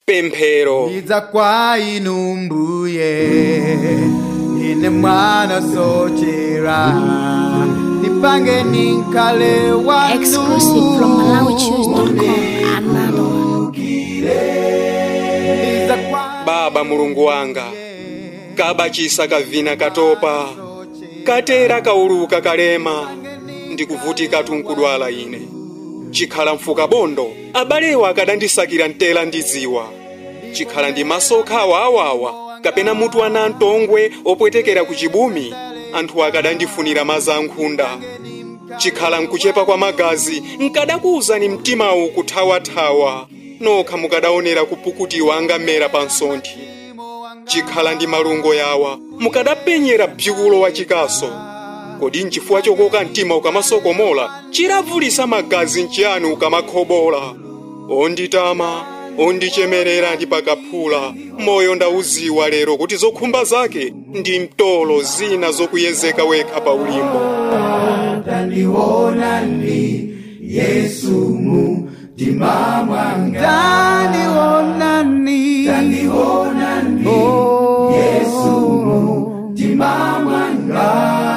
pemphero Iza kwa inu mbuye ine mwana sochera nipange ninkale wanu Exclusive from MalawiChoose.com. Another one. Iza kwa baba mulungu wanga kabachisa kavina katopa katera kauluka kalema ndikuvutika tunkudwala ine chikhala mfuka bondo abalewa akadandisakira mtela ndiziwa chikhala ndi masokha awawawa kapena mutu ana mtongwe opwetekera ku chibumi anthu akadandifunira maza ankhunda chikhala nkuchepa kwa magazi nkadakuwuzani mtimawu kuthawathawa nokha mukadaonera kupukutiwa angamera pa nsonthi chikhala ndi malungo yawa mukadapenyera bzikulo wa chikaso kodi nchifukwa chokoka mtima ukamasokomola chiravulisa magazi nchiyani ukamakhobola onditama ondichemerera ndi pakaphula moyo ndauziwa lero kuti zokhumba zake ndi mtolo zina zokuyezeka wekha pa ulimbo ndandionani ndandionani oh, Yesu ndimamwanga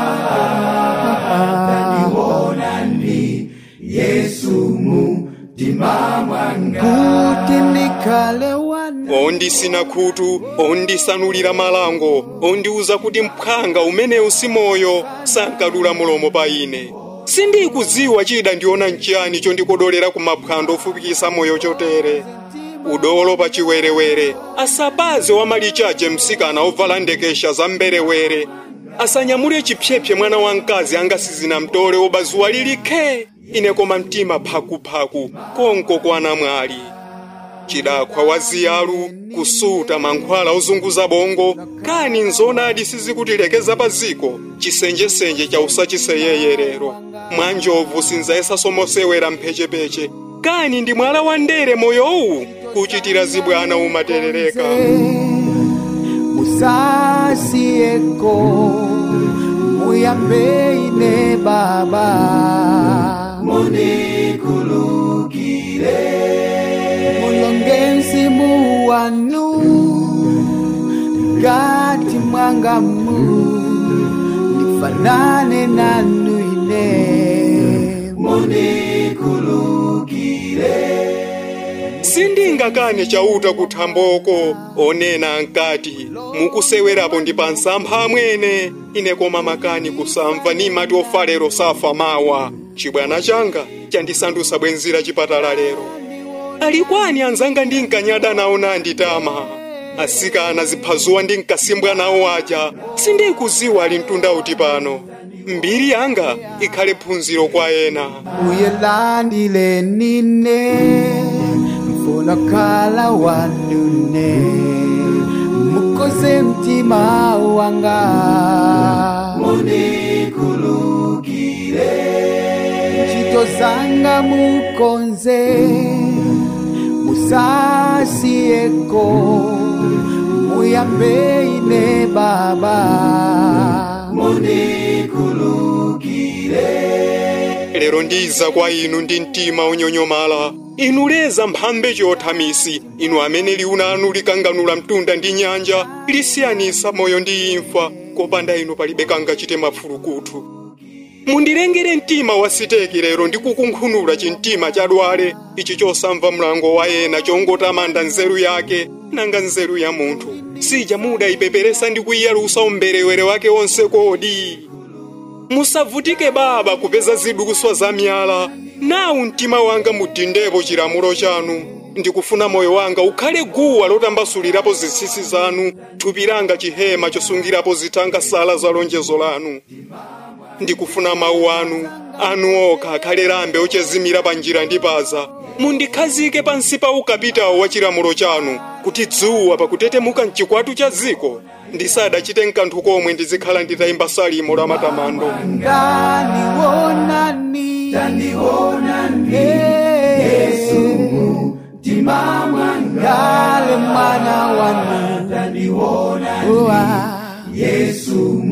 ndandionani Yesu ndimamwanga kuti ndikhale wanu ondisina khutu ondisanulira malango ondiuza kuti mphanga umenewu si moyo sankadula mulomo pa ine sindikudziwa chida ndiona nchiyani chondikodolera ku maphwando ofupikisa moyo chotere udolo pa chiwerewere asapaze wamalichache msikana ovala ndekesha za mberewere asanyamule chipyepye mwana wamkazi angasizina mtole obazuwa lilikhe ine koma mtima phakuphaku konko kwa namwali chidakhwa wa ziyalu kusuta mankhwala ozunguza bongo kani nzonadi sizikutilekeza pa ziko chisenjesenje cha usachiseyeyerero mwanjovu sinzayesa somosewera mphechepeche kani ndi mwala wa ndere moyowu kuchitira zibwana umaterereka musasiyeko muyambe ine baba munikulukire mulonge mzimu wanu ngati mwangamu nifanane nanu ine sindingakane chauta kuthamboko onena ankati mukusewerapo ndi pa nsampha amwene ine koma makani kusamva ni mati ofalero safa mawa chibwana changa chandisandutsa bwenzira chipatala lero alikwani anzanga ndinkanyada nawo nanditama asikana ziphazuwa ndinkasimbwa nawo aja sindikuziwa ali mtunda uti pano mbiri yanga ikhale phunziro kwa ena uyelandile nine mfuna kala wanune mukoze mtima wanga munikulukire ntchito zanga mukonze musasiyeko muyambe ine baba lero ndiza kwa inu ndi mtima unyonyomala inu leza mphambe chothamisi inu amene liuna anu likanganula mtunda ndi nyanja lisiyanisa moyo ndi imfa kopanda inu palibe kangachite mafulukutu mundilengere mtima wa siteki lero ndi kukunkhunula chimtima chadwale ichi chosamva mlango wa ena chongotamanda nzeru yake nanga nzeru ya munthu sija mudayipeperesa ndi kuyiyalusa umberewere wake wonse kodi musavutike baba kupeza zidukuswa za miyala nawu mtima wanga mudindepo chilamulo chanu ndikufuna moyo wanga ukhale guwa lotambasulirapo zitsitsi zanu thupi langa chihema chosungirapo zithanga sala za lonjezo lanu ndikufuna mawu anu anu okha akhale lambe ochezimira pa njira ndipaza mundikhazike pansi pa ukapitawo wa chilamulo chanu kuti dzuwa pakutetemuka mchikwatu cha ziko ndisadachite nkanthu komwe ndizikhala nditayimba salimo la matamando ndandionani ndandionani yesu timamwangale mwana wanu ndandionani yesu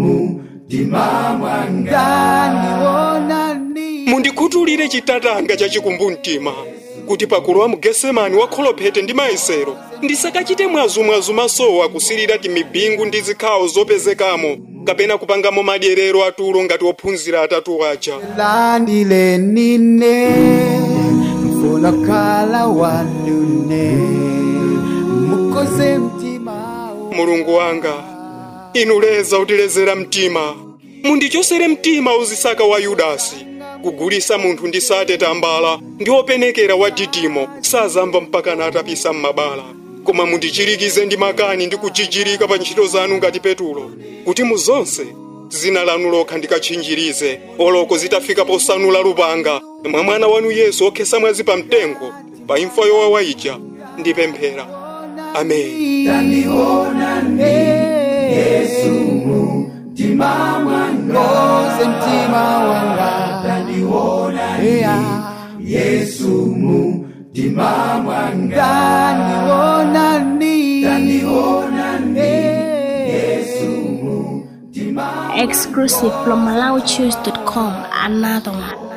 timamwangale ndandionani mundikhutulire chitatanga chachikumbu mtima kuti pakulowa mu gesemani wakholophete ndi mayesero ndisakachite mwazumwazu masowa kusilira timibingu ndi zikhawo zopezekamo kapena kupangamo madyerero atulo ngati ophunzira atatu aja landile nine mfuna kala wanune mukoze mtima mulungu wanga inu leza utilezera mtima mundichosere mtima uzisaka wa yudasi kugulisa munthu ndi sate tambala ndi openekera wa didimo sazamba mpakana atapisa m'mabala koma mundichirikize ndi makani ndi kuchichirika pa ntchito zanu ngati petulo kuti mu zonse zina lanu lokha ndikatchinjirize oloko zitafika posanula lupanga mwa mwana wanu yesu okhesa mwazi pa mtengo pa imfa yowawa ija ndipemphera amen koze mtima wanga yeah. yesu mtima mwanga ndionani Exclusive from MalawiChoose.com. Another one.